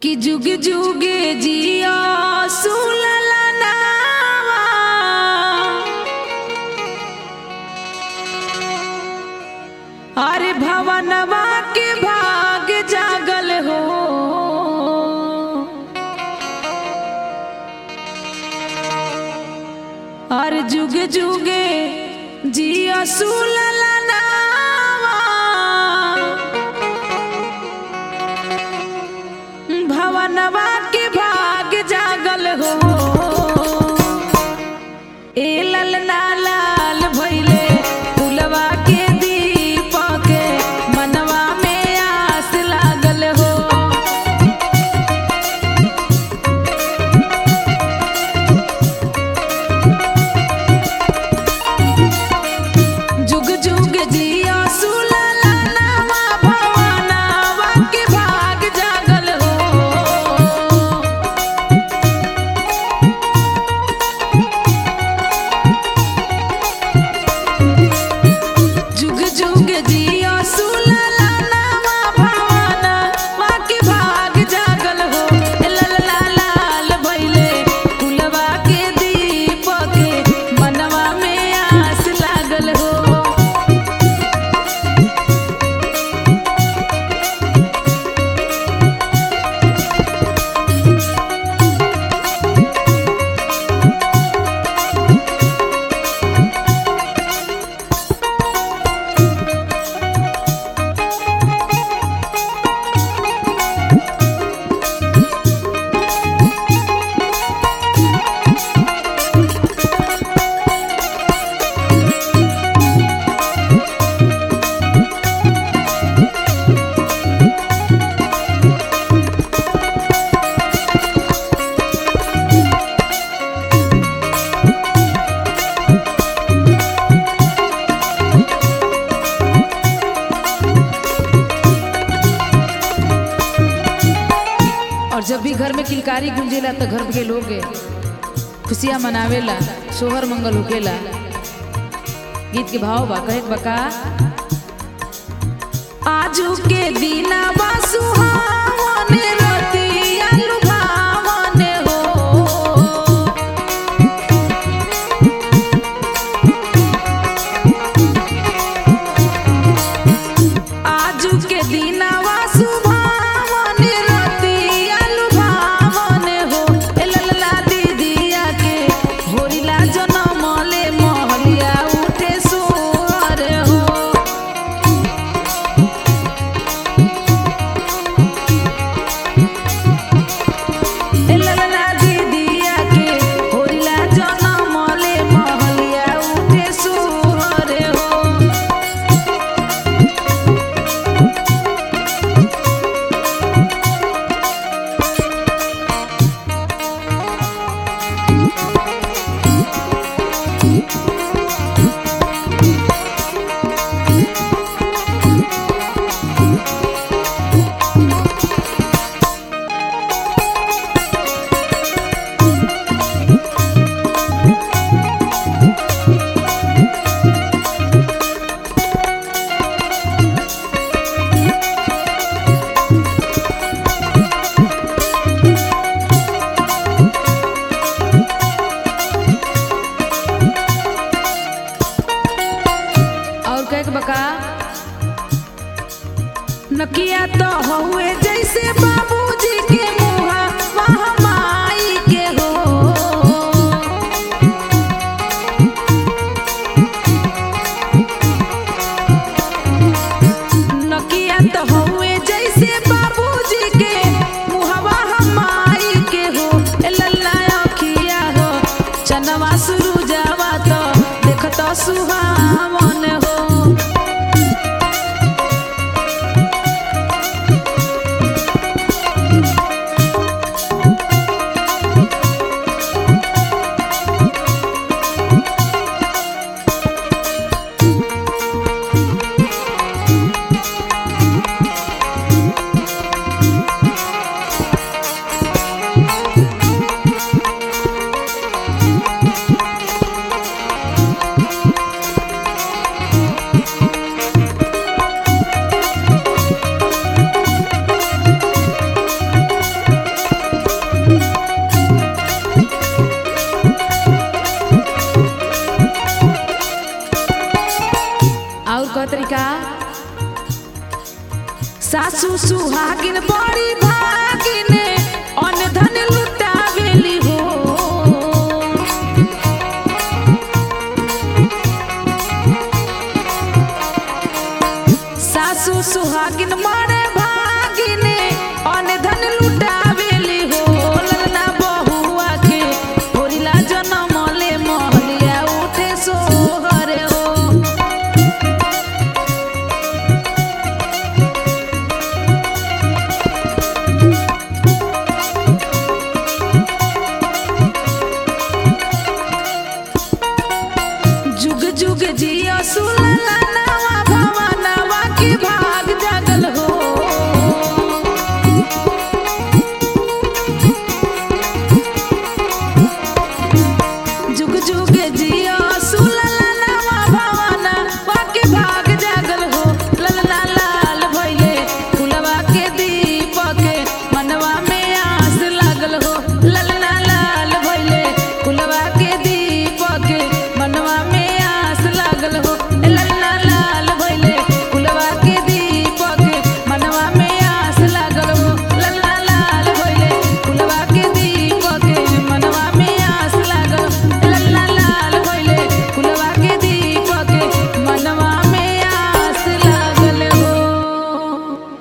कि जुग जुगे जिया सुललनावा अरे भवनवा के भाग जागल हो अरे जुग जुगे जिया सुललनावा भवनवा के भाग जागल हो ए ललना लाल भइले फुलवा के दीपक मनवा में आस लागल हो जुग जुग जिया सुललनावा भवनवा के भाग जागल हो जुग जुग जिया सुललनावा भवाना वाके भाग जागल हो ललला लाल भइले फुलवा के दीपक मनवा में आस लागल हो और जब भी घर में किलकारी गुंजेला तो घर के लोग खुशियाँ मनावेला सोहर मंगल होकेला गीत के भाव बा कहे के बका आजू के दीना बा सुहावने रतिया लुभावने हो आजू के दीनावा सुभावने रतिया लुभावने हो ए ललला दीदिया के होरिला जनमले महलिया उठे सोहर हो ए ललला दीदिया के होरिला जनमले महलिया उठे सोहर हो और कहे के बका नकिया तो हुए जैसे बाबूजी के मुहा वहाँ माई के हो नकिया तो हुए जैसे बाबूजी के मुहवा माई के हो ए लल्ला अखिया हो चनवा शुरू जावा तो देखत सुहावन हो सासू सुहागिन बड़ी